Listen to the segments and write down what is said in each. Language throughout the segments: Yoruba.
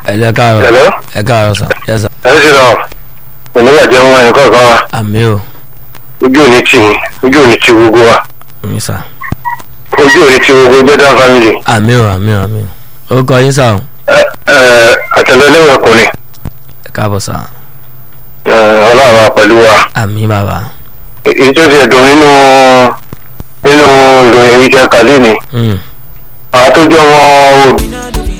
ẹ jẹ́ káàárọ̀ Hello? ẹ káàárọ̀ sà yẹ sà ẹ ṣe lọ òníwà jẹ́ wọn ẹ̀kọ́ kan wa àmì o ojú òní tì yín ojú òní tì gbogbo wa mi sà ojú òní tì gbogbo gbẹ́dá family àmì o àmì o àmì o ó kọ yín sà o ẹ ẹ àtẹlẹlẹ́wọ̀n ọkùnrin ẹ káàbọ̀ sà ẹ, ọlọ́run wa pẹ̀lú wa àmì bàbá èyí tó ti ẹ̀dùn nínú nínú ìròyìn ìjẹ kàlí ni Mm. àwọn tó jẹ́ wọn ò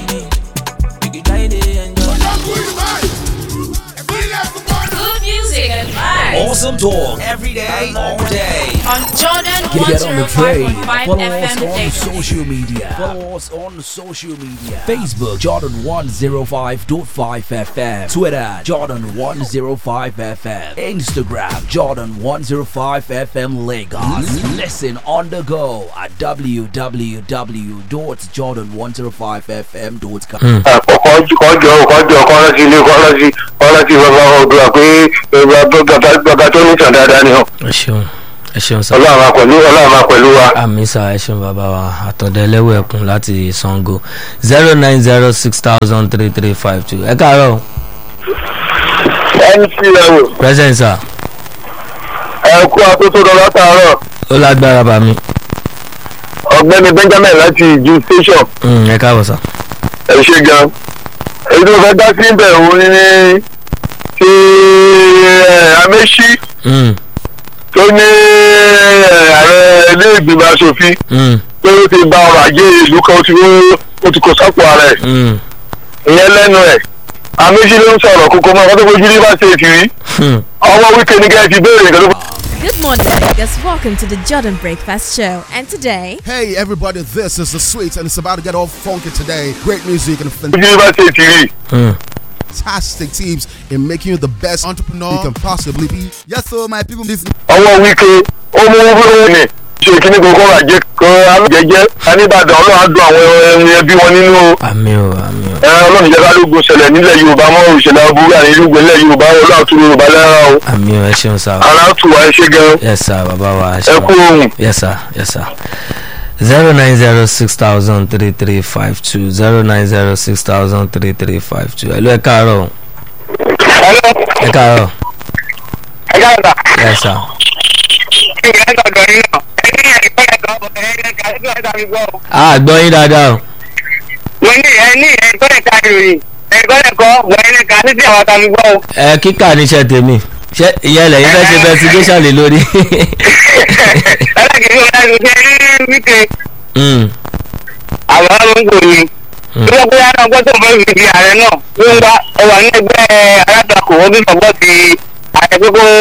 Good music and vibes Awesome talk every day, all day. on Jordan Get on the train. 105.5 Follow us FM on daily. social media. Follow us on social media. Facebook Jordan 105.5 FM. Twitter Jordan 105 FM. Instagram Jordan 105 FM Lagos. Listen on the go at www.jordan105fm.com. àkọ́kọ́ kọjọ kọjọ kọ́lọ́sí ilé kọ́lọ́sí kọ́lọ́sí bàbá ọdún àpé bàbá tó ní sàn dáadáa ni ọ ẹ ṣeun ẹ ṣeun sà ọlọ́run máa pẹ̀lú ọlọ́run máa pẹ̀lú wa. àmì sà ẹ ṣeun bàbá wa àtọ̀dẹ ẹlẹ́wọ̀ ẹ̀kún láti sango zero nine zero six thousand three three five two ẹ káàárọ̀ mc ẹ̀rọ present sà ẹ̀kú atótó lọ látàárọ̀ ó lágbára bá mi ọ̀gbẹ́ni benjamin láti ìjú station Mm, ẹ káàbọ̀ sà ẹ ṣe gan èyí tó fẹ́ dá sí ibẹ̀ òun ni ti amẹ́sí Mm, tó ní ààrẹ ilé ìgbìmọ̀ asòfin mm, pé ó ti ba ọrọ̀ ajé ìlú kan ó ti ó ti kó sápò ara ẹ̀ mm, ìyẹn lẹ́nu ẹ̀ amẹ́sí ló ń sọ̀rọ̀ kókó mọ́ ọkọ́ tó fojú rí bá ṣe èkìrí mm. ọmọ wíkẹ́ ní kẹ́ ẹ ti béèrè nǹkan tó Good morning, Vegas. Welcome to the Jordan Breakfast Show. And today, Hey everybody, this is the Sweets and it's about to get all funky today. Great music and fojú rí bá ṣe èkìrí. Mm. fantastic teams in making you the best entrepreneur you can possibly be. Yes, so my people, this ọwọ́ wíkẹ́ ó mú wúrò ní ṣe kíní gbogbo ọrọ̀ ajé kan alójẹjẹ aníbàdàn ọlọ́run á dùn àwọn ẹni ẹbí wọn nínú o. àmì o àmì o ẹ ọlọ́run ìjọba lógun ṣẹlẹ̀ nílẹ̀ yorùbá mọ́ ìṣẹ̀lẹ̀ aburú àní irúgbìn nílẹ̀ yorùbá ọlọ́run tún yorùbá lára o. àmì o ẹ ṣeun sà ara tù wá ẹ ṣe gan yes sà bàbá wa ẹ ẹ ṣeun. kú ohun. yes sir yes sir zero nine zero six thousand three three five two zero nine zero six thousand three three five two hello ẹ káàárọ̀ ẹ káàárọ̀ ẹ káàdà yes sir ìgbà ẹ̀ sọ̀dọ̀ yín náà ẹ ní ẹ̀kọ́ ẹ̀kọ́ ọ̀bọ̀ ẹ̀ẹ́dẹ́gbẹ̀ẹ́ mi gbọ́ o. a gbọ́ yín dáadáa o mo ní ẹ ní ẹ̀kọ́ ẹ̀ka ìròyìn ẹ̀kọ́ ẹ̀kọ́ wẹ̀ẹ́nìkà títí àwọn àtàmì gbọ́ o. ẹ kíkà níṣẹ́ tèmi ṣé ìyẹn lẹ́yìn fẹ́ ṣe investigation lé lórí ẹlẹ́gẹ̀ẹ́ yóò dájú pé ní wíkẹ́ Mm, àwọn ọmọ ń gbòòrò tí wọ́n gbé ara ọgbọ́n tó fẹ́ fi di ààrẹ náà ló ń wá ọwà ní ẹgbẹ́ alátakò wọ́n bí sọ̀gbọ́n ti ààrẹ pé kó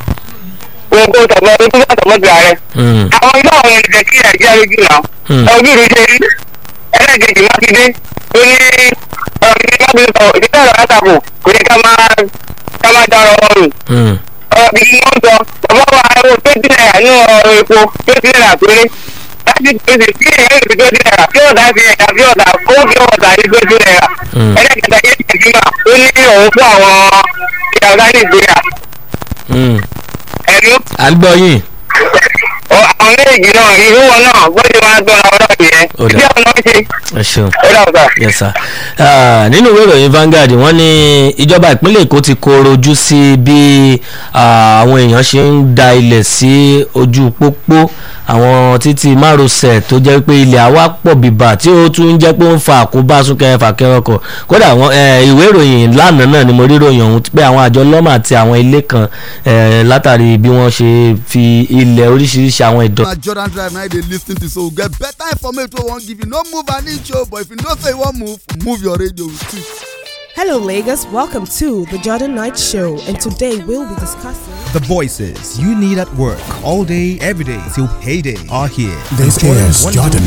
kó kó sọ̀gbọ́n tó tó sọ̀gbọ́n ti ààrẹ. mm, àwọn ilé àwọn ènìyàn kí nàìjíríà lójú náà Hmm. ojú rí ṣe rí ẹlẹ́gẹ̀ẹ́jì mákindé ó ní ọ̀rọ̀ ìdílé mákindé sọ̀rọ̀ ìdílé ọ̀rọ̀ alátakò kò ní ká máa ká máa dára ọrùn mm, ọ̀rọ̀ gidi ni wọ́n sọ bàbá wa ẹ̀rọ tó dín náírà ní ọ̀rọ̀ epo tó dín náírà péré láti pèsè sí ẹ̀yẹ́ ìlú tó dín náírà kí ọ̀dà fi ẹ̀dà bí ọ̀dà kó fi ọ̀dà ní tó dín náírà Mm. ẹlẹ́kẹta yé tẹ̀síma ó ní òun fún àwọn ìyàwó nàìjíríà mm. ẹ̀rú à ń gbọ́ yín àwọn méjì náà irú wọn náà gbọ́dọ̀ máa gbọ́ àwọn ọ̀dọ́ yẹn Ó dà. bí àwọn náà ṣe ẹ ṣeun. ó dà ọ̀sà. yes sir Ah, nínú ìwé ìròyìn Vanguard wọ́n ní ìjọba ìpínlẹ̀ Èkó ti koro ojú sí bí ah, àwọn èèyàn ṣe ń da ilẹ̀ sí ojú pópó àwọn títí márosẹ̀ tó jẹ́ pé ilẹ̀ àwa pọ̀ bíbà tí ó tún jẹ́ pé ó ń fa àkóbá súnkẹrẹ fàkẹrẹ ọkọ̀ kódà àwọn eh, ìwé ìròyìn lánàá náà ni mo rí ìròyìn ọ̀hún pé àwọn àjọ lọ́mà àti àwọn ilé kan eh, látàrí bí wọ́n ṣe fi ilẹ̀ oríṣiríṣi àwọn ìdọ̀ na Jordan Drive now they lis ten to so get better information wey wan give you. No move an inch o, but if you know say you wan move, move your radio with it. Hello, Lagos. Welcome to the Jordan Knight Show, and today we'll be discussing. The voices you need at work all day, every day till payday are here. This is Jordan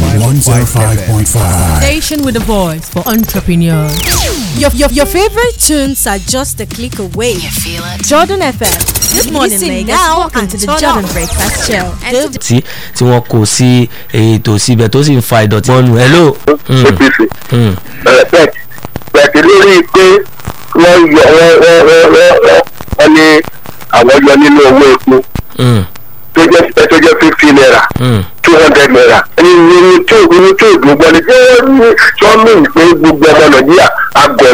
105.5. Station with a voice for entrepreneurs. your, your, your favorite tunes are just a click away. feel it? Jordan FM. Good morning, Listen Lagos. now Welcome and to the turn Jordan up. Breakfast Show. And today, tí tí wọ́n kó sí ètò síbẹ̀ tó sì ń fa ìdọ̀tí wọn nù hello. Mm, apc mm, bẹ́ẹ̀ bẹ́ẹ̀ lórí pé wọ́n yọ wọ́n wọ́n wọ́n wọ́n wọ́n ní àwọn yọ nínú owó epo mm, tó jẹ́ tó jẹ́ fifty naira mm. two hundred naira ẹni ní tí ò ní tí ò dùn gbọ́dọ̀ tí wọ́n ní tí wọ́n mú ìpè gbogbo ọmọ nàìjíríà àgọ́ mi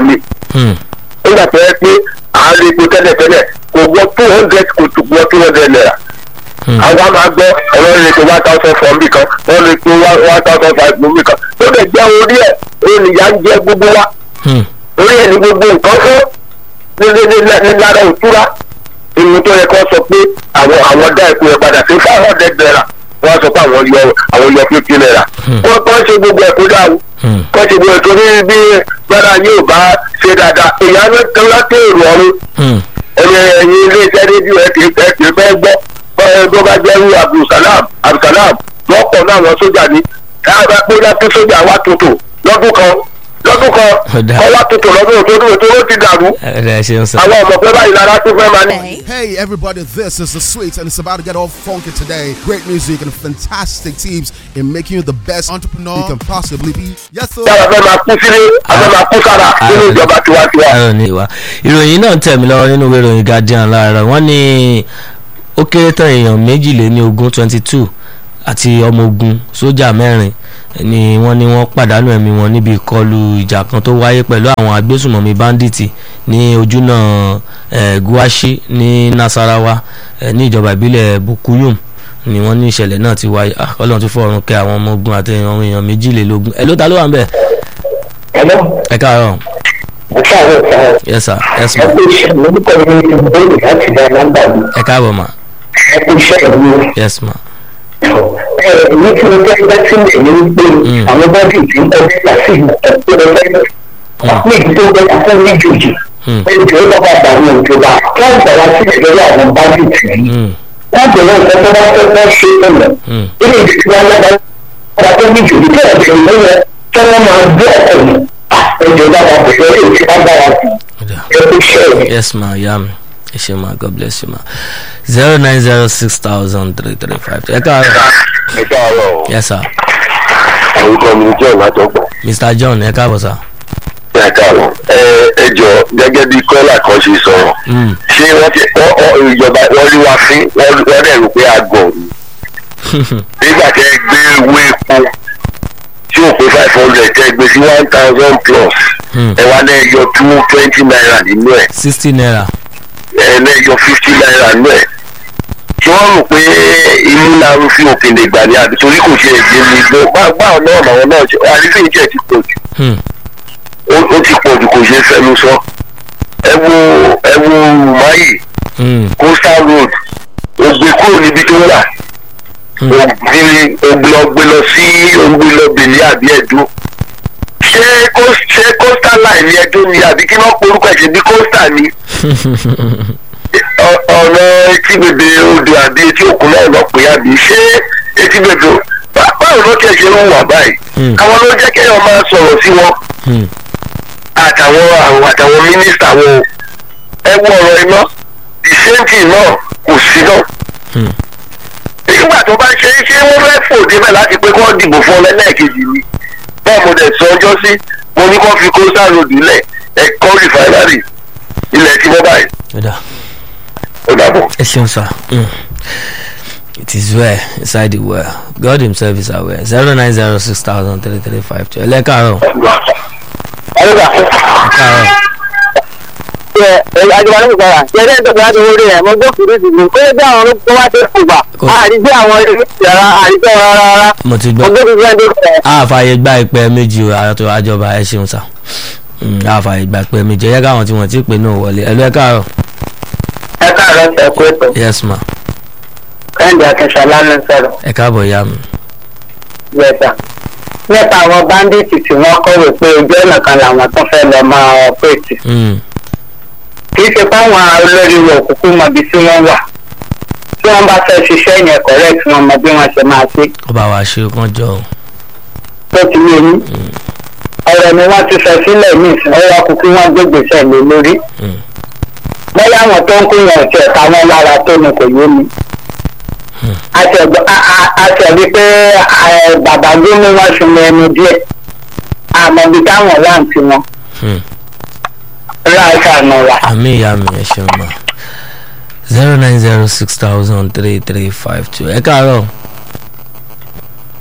Hmm. nígbà tó yẹ pé à ń lè po tẹ́lẹ̀tẹ́lẹ̀ kò wọ two hundred kò tó wọ two hundred naira àwọn máa gbọ́ ọ̀rọ̀ lè tó one thousand four mi kan wọ́n lè tó one thousand five mi kan tó lè jẹ́ orí ẹ̀ ènìyàn ń jẹ́ gbogbo wa Hmm. orí ẹ̀ ní gbogbo nǹkan fún ní ní ní ní lára òtúrá ìlú tó yẹ kó sọ pé àwọn àwọn dá ẹ̀kú yẹn padà sí five hundred naira wọ́n sọ pé àwọn yọ àwọn yọ fifty naira wọ́n kọ́ ṣe gbogbo ẹ̀kú dáhùn Hmm. kọ́ ṣe gbogbo ẹ̀kú ní bí gbọ́dọ̀ yóò bá ṣe dáadáa èèyàn ló tẹ́ láti èrò ọ̀run Hmm. ẹni ẹyin ilé iṣẹ́ rédíò ẹ kì í fẹ́ kì í fẹ́ gbọ́ bọ́ẹ̀ tó bá jẹ́ irú abdulsalam abdulsalam lọ́pọ̀ náà àwọn sójà ni káàbá pé láti sójà wá tuntun lọ́dún kan lọ́dún kan Ọ̀dà. kọ́ wá tuntun lọ́dún tó dúró tó ló ti dàrú ẹ ṣeun sà. àwọn ọmọ pé báyìí lára tó fẹ́ máa ní. Hey everybody, this is the sweet and it's about to get all funky today. Great music and fantastic teams in making you the best entrepreneur you can possibly be. Yes, sir. yàrá fẹ́ máa kú sílé àfẹ́ máa kú sára nínú ìjọba tiwantiwa. ayọ̀ ní ìwà ìròyìn náà ń tẹ̀ mí lọ́wọ́ nínú ìwé ìròyìn guardian láàárọ̀ wọ́n ní ó kéré tán èèyàn méjìléní ogún twenty two àti ọmọ ogun sójà mẹ́rin ni wọ́n ní wọ́n pàdánù ẹ̀mí wọn níbi ìkọlù ìjà kan tó wáyé pẹ̀lú àwọn agbésùmọ̀mí bandits ní ojúnà eh, guashi ní nasarawa eh, ní ìjọba ìbílẹ̀ bukuyum ni wọ́n ní ìṣẹ̀lẹ̀ náà ti wáyé ah ọlọ́run ti fọ̀run kẹ́ àwọn ọmọ ogun àti àwọn èèyàn méjìlélógún ẹ̀ ló ta ló wà ń bẹ̀ ẹ káàárọ̀ yes sir yes ma ẹ káàbọ̀ ma yes ma èyí tí mo fẹ́ bá sílẹ̀ ní wípé àwọn bọ́dì tí ń kọjú láti ìgbà tó lọ fẹ́ ní ìdí tó bẹ́ẹ̀ fún méjèèjì ètò ìjọba àgbàwọn ìjọba wọ́n gbà wá sílẹ̀ lórí àwọn bọ́dì tí wọ́n bẹ̀rẹ̀ nǹkan tó bá fẹ́ fẹ́ ṣe tẹ̀lẹ̀ ilé ìdí tí wọ́n lọ́ba ọba tó méjì tí kí ọ̀sẹ̀ ìlú yẹn tí wọ́n máa gbé ọkọ̀ yìí ẹ̀jọ̀ ìjọba àbẹ̀fẹ́ lè ti wọ́n bá wa sí ẹ̀kú ṣẹ́ẹ̀ yes ma ya mi ẹ ṣe ma god bless you ma zero nine zero six thousand three three five ẹ káàárọ̀ ẹ káàárọ̀ o yes sir orúkọ mi john látọgbà mr john ẹ káàbọ̀ sir. ẹ káàárọ̀ ẹ ẹ jọ gẹ́gẹ́ bí kọ́lá kan ṣe sọ̀rọ̀ Mm. ṣé wọ́n ti wọ́n wọ́n ìjọba wọ́n rí wa fín wọ́n wọ́n dẹ̀ rò pé a gọ̀ ni nígbà tẹ́ ẹ gbé owó epo tí ò pé five hundred tẹ́ ẹ gbé sí one thousand plus Hmm. ẹ wá náà yọ two twenty naira nínú ẹ̀ sixty naira ẹ náà yọ fifty naira nínú ẹ̀ tí wọ́n rò pé inú la ń fi òkèlè gbà ní àbí torí kò ṣe èdè mi lọ báwọn náà làwọn náà ṣe àrífín ìjẹ́ ti pọ̀ jù Hmm. ó ó ti pọ̀ jù kò ṣe é fẹnu sọ ẹ wo ẹ wo rumayi Hmm. coastal road ògbé kúrò níbi tó wà ògbé ògbé lọ gbé lọ sí ògbé lọ bèlè àbí ẹdún ṣé coast- ṣé coastal line ni ẹdún ni àbí kí wọ́n porúkọ ẹ̀ṣẹ̀ bí coastal ni Ọ- ọ̀nà etí bèbè odò àbí etí òkun náà lọ pé àbí ṣé etí bèbè bá- báwo ló tiẹ̀ ṣe ń wà báyìí Hmm. àwọn ló jẹ́ kéèyàn máa sọ̀rọ̀ sí wọn Hmm. àtàwọn àwọn àtàwọn mínísítà wọn o. ẹ wo ọ̀rọ̀ iná ìṣẹ́ǹtì náà kò sí náà. Hmm. nígbà tó bá ṣe é ṣé wọ́n fẹ́ fò débẹ̀ láti pé kí wọ́n dìbò fún ọ lẹ́lẹ́kejì ni bẹ́ẹ̀ mo dẹ̀ sọ ọjọ́ sí mo ní kó fi coastal road lẹ̀ ẹ̀kọ́ rìfáínárì ilẹ̀ tí wọ́n báyìí Ó dà. ó dàbọ̀. ẹ ṣeun sir. Hmm. it is well inside the well god himself is aware zero nine zero six thousand three three five two ẹ lẹ́ káàárọ̀ ẹ káàárọ̀ àjọba ní ìgbàlá ṣẹlẹ ìdọ̀gba láti wọlé ẹ̀ mo gbọ́ kìrì ìdìbò kó lè bí àwọn olóko wá tó kù gbà àdìgbé àwọn ilé ìyàrá àdìgbé wọn rárá rárá mo ti mo gbọ́ gbé kìrì ìdìbò a fààyè gba ìpè méjì o àtọ àjọba ẹ ṣeun sir. Hmm. a fààyè gba ìpè méjì ẹ yẹ káwọn tí wọ́n ti pè náà wọlé ẹ lẹ́ káàárọ̀ ẹ káàárọ̀ ṣe kú ètò yes ma kẹ́hìndé akínṣọlá ló ń sọ̀rọ̀ ẹ káàbọ̀ ya mi. yẹta nípa àwọn báńdíìtì tí wọ́n kọ̀wé pé ojú ọ̀nà kan làwọn tó fẹ́ lọ máa ọ̀pẹ̀tì Hmm. kì í ṣe fáwọn olórí wo òkùnkùn mọbi tí wọ́n wà tí wọ́n bá fẹ́ ṣiṣẹ́ yẹn correct wọn mọ bí wọ́n ṣe máa ṣe ó bá wa ṣe kán jọ o. tó ti yé yín ọ̀rọ̀ ni wọ́n ti sọ sílẹ̀ ní ìsìn ọwọ́ kúkú wọn gbégbèsè lé lórí Hmm. bóyá àwọn tó ń kó yẹn ọ̀tí ẹ̀ka wọn lára tó ni kò yé mi àti ẹ̀gbọ́n- a- a- àti ẹ̀bí pé ẹ̀, bàbá gómìnà wọn sùn mọ ẹnu díẹ̀ àmọ́ ibi táwọn wà ń ti wọn Hmm. láìka àná wa. àmì ìyá mi ẹ ṣeun ma zero nine zero six thousand three three five two ẹ káàárọ̀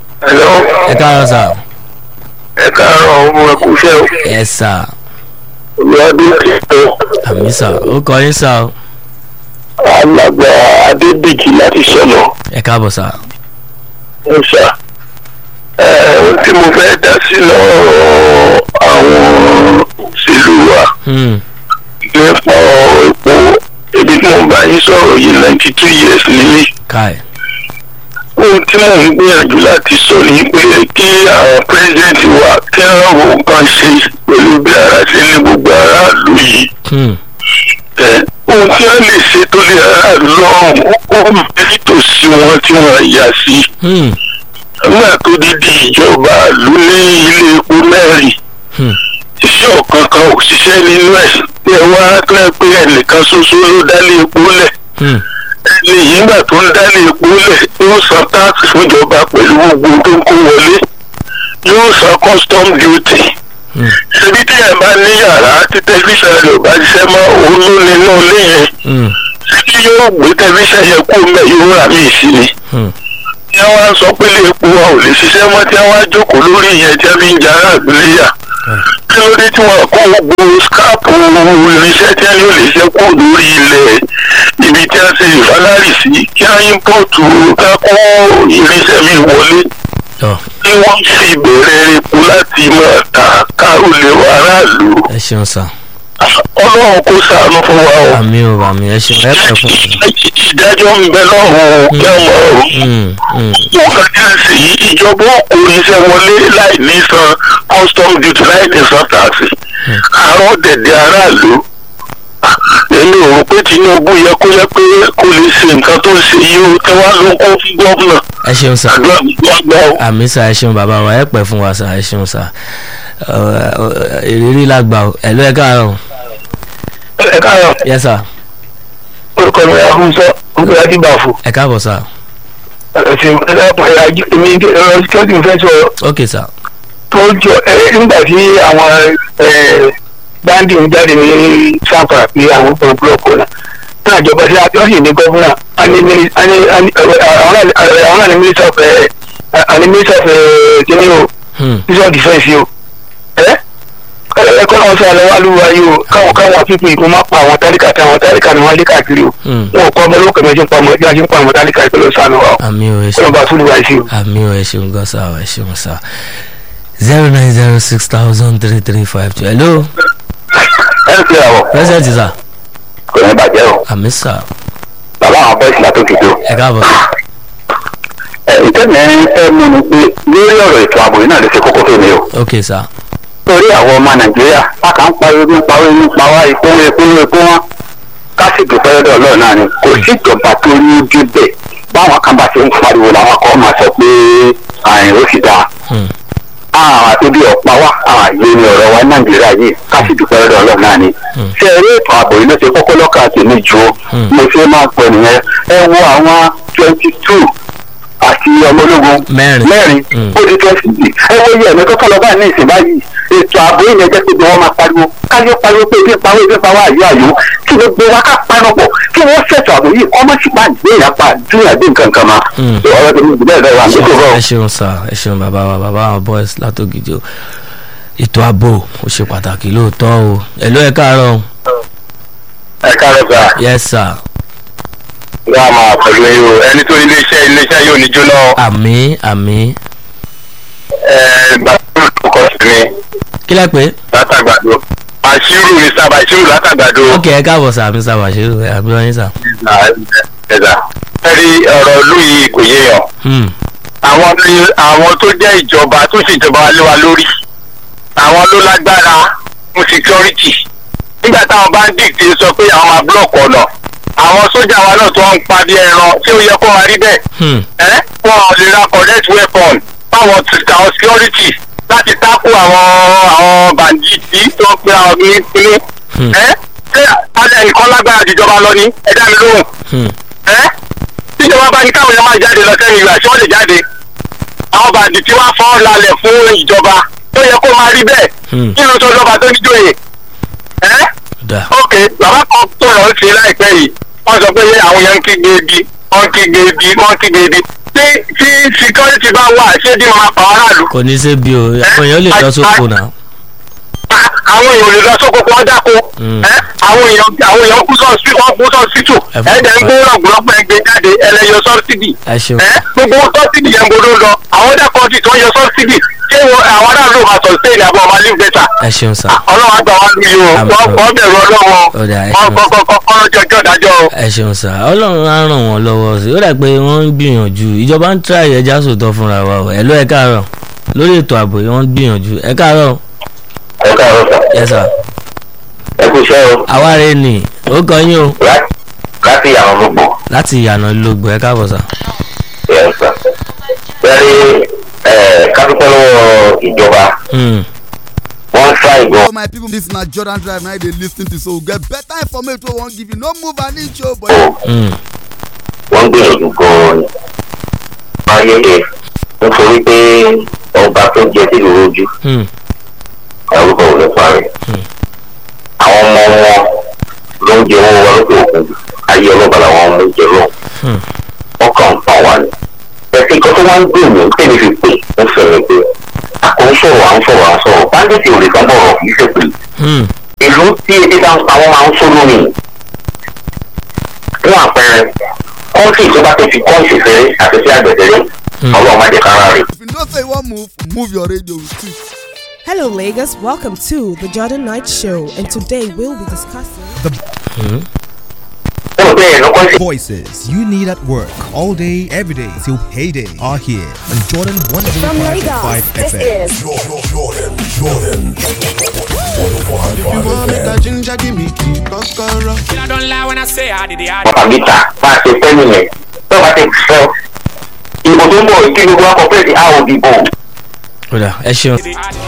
Hello. ẹ káàárọ̀ sà ẹ káàárọ̀ ọmọ ẹkú iṣẹ́ o ẹ sà lọ́dún tó àmì sà ó kọ yín sà o alàgbà adébíjì láti sọ̀nà ẹ káàbọ̀ sà. ń sà. ohun tí mo fẹ́ dá sí lọ́rọ̀ àwọn òṣèlú wa Hmm, nípa ọ̀rọ̀ epo ibi tí mo bá yín sọ̀rọ̀ yìí ninety two years nìyí. káì ohun tí mò ń gbìyànjú láti sọ ni pé kí àwọn president wa kí wọ́n wo nǹkan ṣe pẹ̀lú bí ara ṣe ní gbogbo aráàlú yìí. Hmm, ẹ ohun tí wọ́n lè ṣe tó lè aráàlú lọ́rùn ó ń bẹ nítòsí wọn tí wọ́n yà sí. hmm, nígbà tó dídí ìjọba ìlú ní ilé epo mẹ́rin hmm, iṣẹ́ ọ̀kan kan ò ṣiṣẹ́ nínú ẹ̀ pé wá tó ẹ pé ẹnìkan ṣoṣo ló dálé epo lẹ̀ hmm, ẹni yìí nígbà tó ń dálé epo lẹ̀ yóò san táàkì fúnjọba pẹ̀lú gbogbo tó ń kó wọlé yóò san custom duty hmm, ṣebí tí ẹ bá ní yàrá tí tẹlifíṣàn rẹ̀ ò bá ṣiṣẹ́ mọ́ òun ló nínú ilé yẹn hmm, ṣebí yóò gbé tẹlifíṣàn yẹn kó mẹ́ yóò rà mí sí ni hmm. tí wọ́n á sọ pé ilé epo wa ò lè ṣiṣẹ́ mọ́ tí wọ́n á jókòó lórí ìyẹn tí wọ́n fi ń jara àgbéléyà kí ló dé tí wọ́n kó gbogbo skáàpù irinṣẹ́ tí wọ́n ní ò lè ṣe kó lórí ilẹ̀ ibi tí wọ́n ṣe ìfálárì sí kí wọ́n ímpọ̀tù ká kó irinṣẹ́ mi wọlé Tọ́, tí wọ́n sì bẹ̀rẹ̀ epo láti máa ta kárò lè wà aráàlú ẹ ṣeun sà. ọlọ́run kó ṣàánú fún wa o àmì ò àmì ẹ ṣeun ẹ pẹ́ fún wa. ìdájọ́ ń bẹ lọ́rùn kí wọ́n mọ̀ ọ́ Hmm, hmm, wọ́n kàn jẹ́ sí ìjọba kò ní iṣẹ́ wọlé láì ní san custom duty láì ní san taxi àárọ̀ dẹ̀dẹ̀ aráàlú èmi ò rò pé tinubu yẹ kó yẹ pé kó lè ṣe nǹkan tó ń ṣe yìí ó tẹ wá ló kó fún gómìnà ẹ ṣeun sà. àdúrà gbogbo àgbà o. àmì sà ẹ ṣeun bàbá wa ẹ pẹ́ fún wa sà ẹ ṣeun sà. Ọ, ọ, ìrírí lágbà o ẹ ló ẹ káàárọ̀ ẹ káàárọ̀ yẹ sà orúkọ mi àhúnṣọ orúkọ yàtí bàfò ẹ káàbọ̀ sà. ẹsìn ẹlẹ́pàá èmi ẹ̀rọ sikẹ́tì fẹ́ sọ ok sà. tó jọ ẹ nígbà tí àwọn báńdì ń jáde ní sanfara pé àwọn tó ń búlọ̀kù náà náà jọba sí wọ́n sì ní gọ́fúnà àwọn náà ní mínísítà ọ̀fẹ́ àní mínísítà ọ̀fẹ́ kíní o Hmm, mínísítà dìfẹ́ǹsì o ẹ ẹkọ náà sọ àlọ́ wà lúwa yìí o káwọn káwọn pípé ìkó má pa àwọn tálíkà tí àwọn tálíkà ni wọ́n lé káàkiri o hmm. wọn ò kọ́ ọmọ olókè méjì ń pa ọmọ ẹgbẹ́ àti ń pa àwọn tálíkà ìpínlẹ̀ sànù wa o àmì ò ẹ kí wọ́n ṣeun bá tún lùwà sí o. àmì ò ẹ ṣeun gan sà ẹ ṣeun sà. zero nine zero six thousand three three five two hello ẹ ń pè àwọ̀ present sà kò ní bàjẹ́ o àmì sà bàbá àwọn bẹ́ẹ̀sì látòkè tó. ẹ káàbọ̀ sà. ìtẹ́mi ẹ mú mi pé lórí ọ̀rọ̀ ètò ààbò yìí náà lè ṣe kókó tó mi o. ok sà. torí àwọn ọmọ nàìjíríà a kà ń pariwo nípa owó nípa wá epo epo epo wọn ká sì dùn pẹ́rẹ́dẹ́ ọlọ́run náà ni kò sí ìjọba tó ní ojú bẹ̀ báwọn kan bá ṣe ń pariwo làwọn kan máa sọ pé àyìn ó sì dáa. Hmm, àwọn àtúndì ọ̀pá wa àwọn àyè ni ọ̀rọ̀ wa nàìjíríà yìí ká sì dùn pẹ́rẹ́dẹ́ ọlọ́run náà ni. Hmm. ṣé eré ètò ààbò yìí ló ṣe kókó lọ́kàn tèmi ju Hmm. mo ṣe máa ń pọ̀ nìyẹn ẹ wo àwọn twenty two àti ọmọ ológun mẹ́rin. mẹ́rin Hmm. ó di twenty six ẹ wo iye ẹ̀mí tó kọ́ lọ báyìí ní ìsìn báyìí ètò ààbò yìí yẹn jẹ́ pé bí wọ́n máa pariwo káyọ̀ pariwo pé ebi pariwo ebi pariwo àyè àyò kí gbogbo wa ká panupọ̀ kí wọ́n ṣètò ààbò yìí kọ́ mọ́ sí pa ìgbé ìyapa dúnyà dé nǹkan kan ma. Hmm. ọ̀rọ̀ tó ní ìbílẹ̀ rẹ̀ wà ní kókó ẹ ṣeun sà ẹ ṣeun bàbá wa bàbá àwọn boys látògidì o ètò ààbò ó ṣe pàtàkì lóòótọ́ o ẹ ló ẹ káàárọ̀ o. ẹ káàárọ̀ sà yes sir wọ́n á máa pẹ̀lú yìí o ẹni tó iléeṣẹ́ iléeṣẹ́ yóò ní jóná àmì àmì bàtúrù tó kọ́ sí mi kí lẹ pé. látàgbàdo àṣírù ní sábà àṣírù látàgbàdo. ok ẹ káàbọ̀ sà àmì sà wàṣírù àmì wáyé sà. ẹ̀dá ẹ̀rí ọ̀rọ̀ ìlú yìí kò yéèyàn Hmm, àwọn ní àwọn tó jẹ́ ìjọba tó ṣèjọba lé wa lórí àwọn ló lágbára fún security nígbà táwọn bandit sọ pé àwọn máa block ọ̀nà àwọn sójà wa náà tó ń pa bí ẹran tí ó yẹ kó máa rí bẹ́ẹ̀ hmm, ẹ́ wọn ò lè ra correct weapon fáwọn ti àwọn security láti tákù àwọn àwọn bandit tó ń pe àwọn ní pinnu Hmm. ẹ́ ṣé alẹ́ nìkan lágbára jùjọba lọ ní ẹ dá mi lóhùn hmm, ẹ́ tíjọba bá ní káwọn èèyàn máa jáde lọ sẹ́yìn ìgbà tí wọ́n lè jáde àwọn bàdì tí wọ́n fọ́ lálẹ̀ fún ìjọba tó yẹ kó máa rí bẹ́ẹ̀ Hmm. nínú tó lọ́ba tó níjòyè ẹ́ da ok bàbá kan tó lọ sí láìpẹ́ yìí wọ́n sọ pé àwọn yẹn ń kígbe ebi wọ́n ń kígbe ebi wọ́n ń kígbe ebi tí tí security bá wà ṣé bí wọ́n máa pa aráàlú kò ní í ṣe bí o àwọn èèyàn lè lọ sóko náà. àwọn èèyàn ò lè lọ sóko kó wọ́n dáko ẹ́ àwọn èèyàn àwọn èèyàn kú sọ sí wọn kú sọ sí tù ẹ̀ẹ́dẹ̀ ń gbé rọ̀gbọ̀lọpọ̀ ẹgbẹ́ jáde ẹlẹ́yọ sọ́bsidì ẹ ṣeun ẹ́ gbogbo sọ́bsidì yẹn gbọdọ̀ lọ àwọn dẹ́kọ̀ọ́dì tó ń yọ sọ́bsidì ṣé wọn àwọn aráàlú máa sọ sí ìlàbọ̀ ọmọ alẹ́ bẹ́tà ẹ ṣeun sà ọlọ́run àgbà wa lu yìí o wọ́n kọ́ bẹ̀rù ọlọ́wọ́ Ó dà, ẹ wọ́n ṣeun. kọ́ kọ́ kọ́ kọ́ jọjọ́ dájọ́ o. ẹ ṣeun sà ọlọ́run á ràn wọ́n lọ́wọ́ sí i ó dà pé wọ́n ń gbìyànjú ìjọba ń tíra ẹja sòtọ́ fúnra wa o ẹ̀ ló ẹ káàárọ̀ lórí ètò ààbò yìí wọ́n ń gbìyànjú ẹ káàárọ̀ ẹ káàárọ̀ sà yẹ sà ẹ kú iṣẹ́ o àwárí ni ó kọ yín o láti àwọn gbogbo láti ìyànà lógbò ẹ káàbọ̀ sà. ẹ̀ sà bẹ́ẹ̀ni ẹ̀ kápẹ́tẹ́ lọ́wọ́ ìjọba Hmm. wọ́n ń fa ìgbọ́ So my people, this na Jordan Drive now they lis ten to so we get better information wey we wan give you. No move an inch o, but Hmm. wọ́n ń gbìyànjú gan-an ni ayẹyẹ nítorí pé ọba tó jẹ sí ìlú ojú Hmm. orúkọ ò lè parí àwọn ọmọ wọn ló ń jẹ owó wọn lókè òkun ayé ọlọ́ba làwọn ọmọ ń jẹ lọ Hmm. wọn kàn ń pa wá ni ẹsẹ̀ nǹkan tó wá ń gbé mi tẹ́lẹ̀ fi pè ń fẹ̀rẹ̀ pé àkóń sọ̀rọ̀ à ń sọ̀rọ̀ à ń sọ̀rọ̀ báńdíìtì ò lè kàn bọ̀rọ̀ kì í ṣe pé Hmm. ìlú tí ebi bá ń pa wọ́n máa ń sọ lómi fún àpẹẹrẹ kọ́ńtì tó bá ti fi kọ́ńtì fẹ́rẹ́ àti sí àgbẹ̀dẹ́rẹ́ ọlọ́run má jẹ́ kára rè if you know say you wan move, move your radio too. Hello, Lagos. Welcome to the Jordan Knight Show, and today we'll be discussing. Voices you need at work all day, every day till payday are here on Jordan 105.5 FM. I don't lie when I say I did it. I bàbá gíta bá a ṣe fẹ́ nìyẹn tó bá ti sọ ìbò tó ń bọ̀ kí gbogbo akọ pé a ò dìbò. ó dà ẹ ṣeun.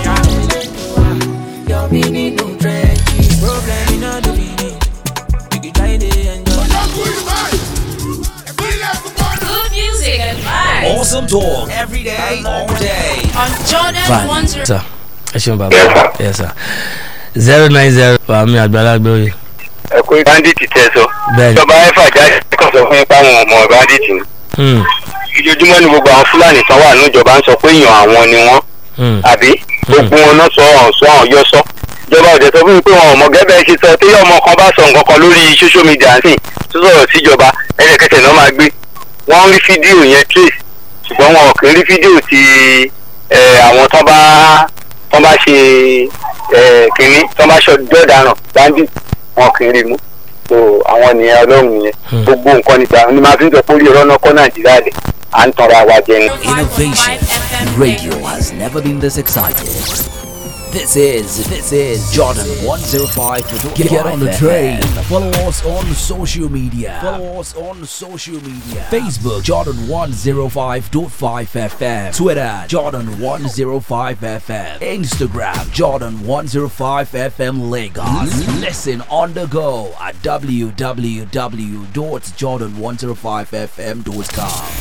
Good music and vibes. Awesome talk every day, all day. On Jordan Fine. 105. sà ẹ ṣeun bàbá yẹ sà zero nine zero fàmì àgbàlagbé oyè ẹ kó bandit tẹ sọ bẹ́ẹ̀ni. ìjọba ẹfà jáde kàn sọ fún yín páwọn ọmọ bandit ni Hmm. ìjojúmọ́ ni gbogbo àwọn fúlàní tán wà níjọba ń sọ pé èèyàn àwọn ni wọ́n Hmm. àbí gbogbo wọn náà sọ ọ̀hún sọ ọ̀hún yọ sọ ìjọba ọ̀dẹ̀ sọ fún mi pé wọn ò mọ gẹ́gẹ́ ṣe sọ tí ọmọ kan bá sọ nǹkan kan lórí social media sí tó sọ̀rọ̀ síjọba ẹ̀ẹ́dẹ̀kẹsẹ̀ náà máa gbé wọ́n ń rí fídíò yẹn trace ṣùgbọ́n wọn ò kì í rí fídíò ti ẹ̀, àwọn tán bá tán bá ṣe ẹ̀, kínní tán bá ṣọ dọ́daràn bandit wọn kì í rí mú so àwọn nìyẹn ọlọ́run yẹn gbogbo nǹkan nígbà ni máa fi ń sọ pé orí ọ̀rọ̀ náà kọ́ nàìjíríà lẹ̀ à ń tanra wa jẹ ni. Innovation. Radio has never been this excited. This is this is Jordan 105. Get, get on the train. Follow us on social media. Follow us on social media. Facebook Jordan 105.5 FM. Twitter Jordan 105 FM. Instagram Jordan 105 FM Lagos. Listen on the go at www.jordan105fm.com.